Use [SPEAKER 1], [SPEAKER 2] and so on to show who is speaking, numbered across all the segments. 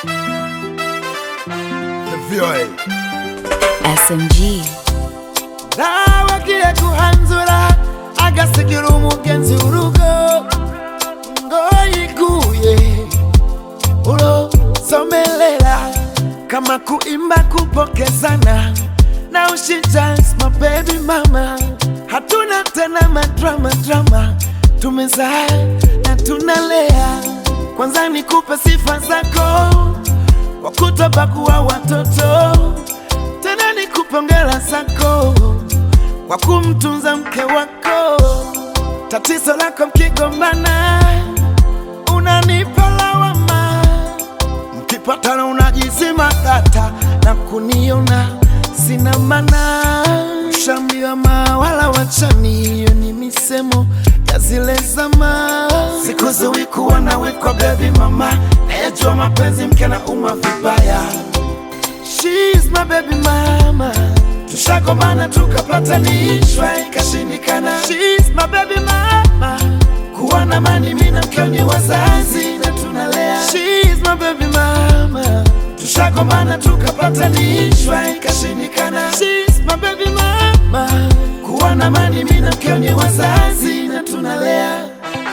[SPEAKER 1] VOA
[SPEAKER 2] SMG.
[SPEAKER 3] nawagiye guhanzura agasigira umugenzi urugo ngo yiguye ulosomelela kama kuimba kupokezana na ushijans mabebi mama hatuna tena madrama drama tumezaa na tunalea kwanza nikupe sifa zako wakutobakuwa watoto tena nikupongera zako kwa kumtunza mke wako. Tatizo lako mkigombana, unanipa lawama, mkipatana unajizima data na kuniona sina maana. Ushambiwa mawala wachani, hiyo ni misemo ya zile zama. Siku ziwi kuwa nawe kwa baby mama, nayejua mapenzi mke na uma vibaya She's my baby mama. Tushagombana tukapatanishwa ikashindikana. She's my baby mama. Kuwa na mani mimi na mkeo ni wazazi na tunalea. She's my baby mama. Tushagombana tukapatanishwa ikashindikana. She's my baby mama. Kuwa na mani mimi na mkeo ni wazazi na tunalea.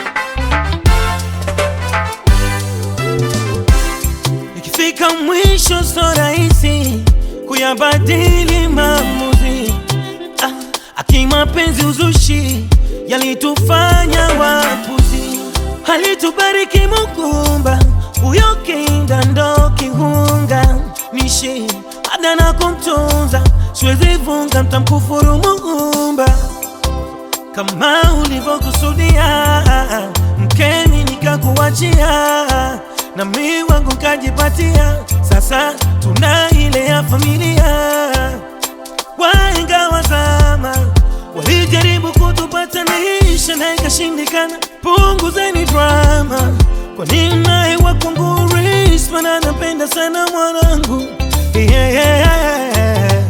[SPEAKER 4] Ikifika mwisho so rahisi kuyabadili maamuzi. Ah, akimapenzi uzushi yalitufanya wapuzi, alitubariki Muumba, huyo kinda ndo kihunga nishi ada na kumtunza, siwezi vunga, mtamkufuru Muumba kama ulivyokusudia, mkeni nikakuachia, na mi wangu kajipatia. Sasa tuna ile ya familia. Wahenga wa zama walijaribu kutupatanisha na ikashindikana. Punguzeni drama, kwa nini naye wakwangu Risma na napenda sana mwanangu yeah, yeah, yeah.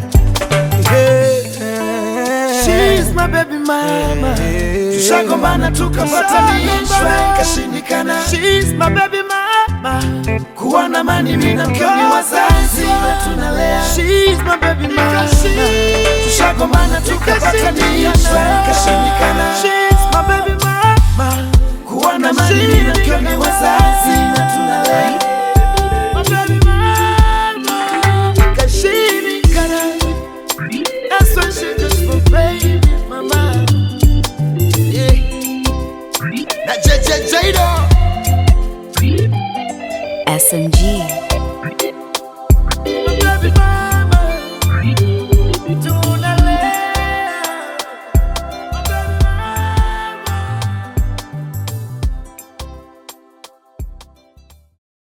[SPEAKER 3] She's my baby mama. Tushagombana tukapatanishwa ikashindikana. She's my baby mama. Kuwa na mani mimi na mkeo ni wazazi na tunalea. She's my baby mama. Tushagombana tukapatanishwa ikashindikana. She's my baby mama. Kuwa na mani mimi na mkeo ni wazazi na tunalea. My baby mama. Ikashindikana. That's why she just for baby mama. Yeah.
[SPEAKER 1] na JJ Jado
[SPEAKER 2] SMG.